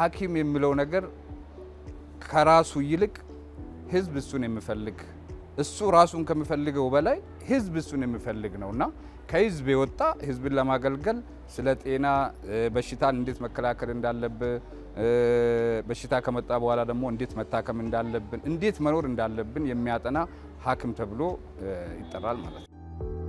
ሐኪም የሚለው ነገር ከራሱ ይልቅ ህዝብ እሱን የሚፈልግ እሱ ራሱን ከሚፈልገው በላይ ህዝብ እሱን የሚፈልግ ነው እና ከህዝብ የወጣ ህዝብን ለማገልገል ስለ ጤና በሽታን እንዴት መከላከል እንዳለብን በሽታ ከመጣ በኋላ ደግሞ እንዴት መታከም እንዳለብን እንዴት መኖር እንዳለብን የሚያጠና ሐኪም ተብሎ ይጠራል ማለት ነው።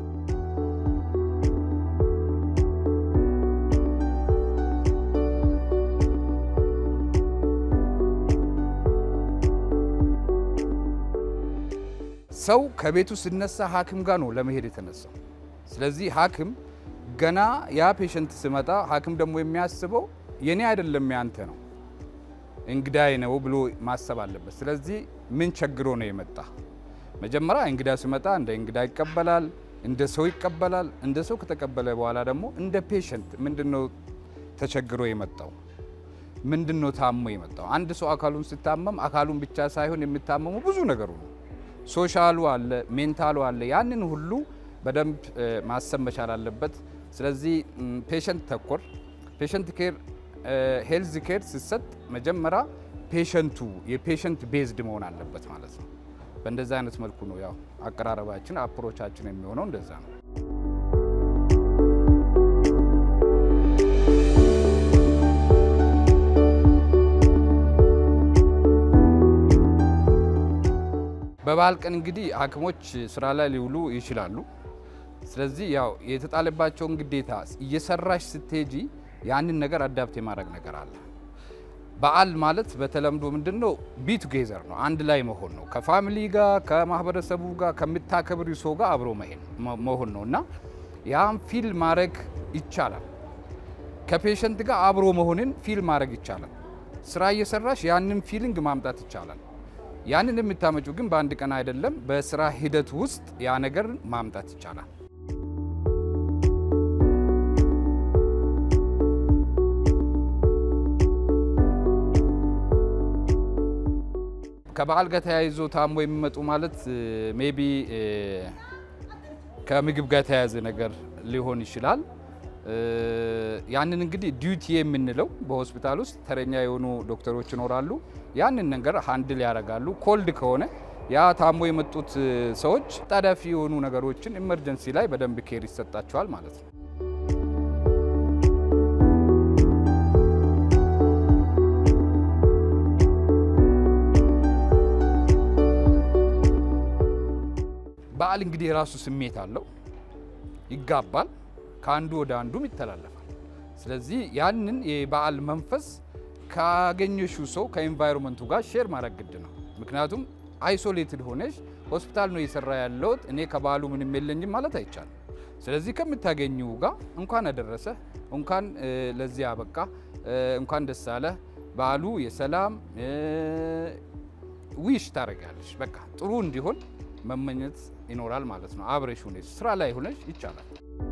ሰው ከቤቱ ሲነሳ ሐኪም ጋር ነው ለመሄድ የተነሳው። ስለዚህ ሐኪም ገና ያ ፔሸንት ሲመጣ ሐኪም ደግሞ የሚያስበው የኔ አይደለም ያንተ ነው እንግዳይ ነው ብሎ ማሰብ አለበት። ስለዚህ ምን ቸግሮ ነው የመጣ? መጀመሪያ እንግዳ ሲመጣ እንደ እንግዳ ይቀበላል፣ እንደ ሰው ይቀበላል። እንደ ሰው ከተቀበለ በኋላ ደግሞ እንደ ፔሸንት ምንድነው ተቸግሮ የመጣው? ምንድነው ታሞ የመጣው? አንድ ሰው አካሉን ሲታመም አካሉን ብቻ ሳይሆን የሚታመሙ ብዙ ነገሩ ነው። ሶሻሉ አለ፣ ሜንታሉ አለ። ያንን ሁሉ በደንብ ማሰብ መቻል አለበት። ስለዚህ ፔሸንት ተኮር ፔሸንት ኬር ሄልዝ ኬር ሲሰጥ መጀመሪያ ፔሸንቱ የፔሸንት ቤዝድ መሆን አለበት ማለት ነው። በእንደዛ አይነት መልኩ ነው ያው አቀራረባችን አፕሮቻችን የሚሆነው እንደዛ ነው። በበዓል ቀን እንግዲህ ሐኪሞች ስራ ላይ ሊውሉ ይችላሉ። ስለዚህ ያው የተጣለባቸውን ግዴታ እየሰራሽ ስትሄጂ ያንን ነገር አዳፕት የማድረግ ነገር አለ። በዓል ማለት በተለምዶ ምንድን ነው? ቢ ቱጌዘር ነው፣ አንድ ላይ መሆን ነው። ከፋሚሊ ጋር ከማህበረሰቡ ጋር ከምታከብሪ ሰው ጋር አብሮ መሆን ነው እና ያም ፊል ማድረግ ይቻላል። ከፔሸንት ጋር አብሮ መሆንን ፊል ማድረግ ይቻላል። ስራ እየሰራሽ ያንን ፊሊንግ ማምጣት ይቻላል። ያንን የምታመጩ ግን በአንድ ቀን አይደለም፣ በስራ ሂደት ውስጥ ያ ነገር ማምጣት ይቻላል። ከበዓል ጋር ተያይዞ ታሞ የሚመጡ ማለት ሜቢ ከምግብ ጋር የተያያዘ ነገር ሊሆን ይችላል። ያንን እንግዲህ ዲዩቲ የምንለው በሆስፒታል ውስጥ ተረኛ የሆኑ ዶክተሮች ይኖራሉ። ያንን ነገር ሃንድል ያደርጋሉ። ኮልድ ከሆነ ያ ታሞ የመጡት ሰዎች ጣዳፊ የሆኑ ነገሮችን ኢመርጀንሲ ላይ በደንብ ኬር ይሰጣቸዋል ማለት ነው። በዓል እንግዲህ የራሱ ስሜት አለው፣ ይጋባል፣ ከአንዱ ወደ አንዱም ይተላለፋል። ስለዚህ ያንን የበዓል መንፈስ ካገኘሽው ሰው ከኤንቫይሮንመንቱ ጋር ሼር ማድረግ ግድ ነው። ምክንያቱም አይሶሌትድ ሆነሽ ሆስፒታል ነው እየሰራ ያለሁት እኔ ከበዓሉ ምንም የለኝም ማለት አይቻልም። ስለዚህ ከምታገኘው ጋር እንኳን አደረሰ፣ እንኳን ለዚህ አበቃ፣ እንኳን ደስ አለ፣ በዓሉ የሰላም ዊሽ ታደርጋለሽ። በቃ ጥሩ እንዲሆን መመኘት ይኖራል ማለት ነው። አብረሽ ሆነሽ ስራ ላይ ሆነሽ ይቻላል።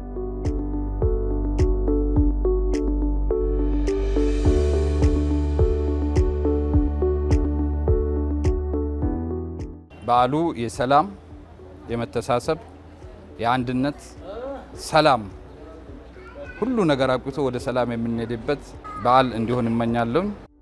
በዓሉ የሰላም የመተሳሰብ፣ የአንድነት ሰላም ሁሉ ነገር አብቅቶ ወደ ሰላም የምንሄድበት በዓል እንዲሆን እመኛለሁ።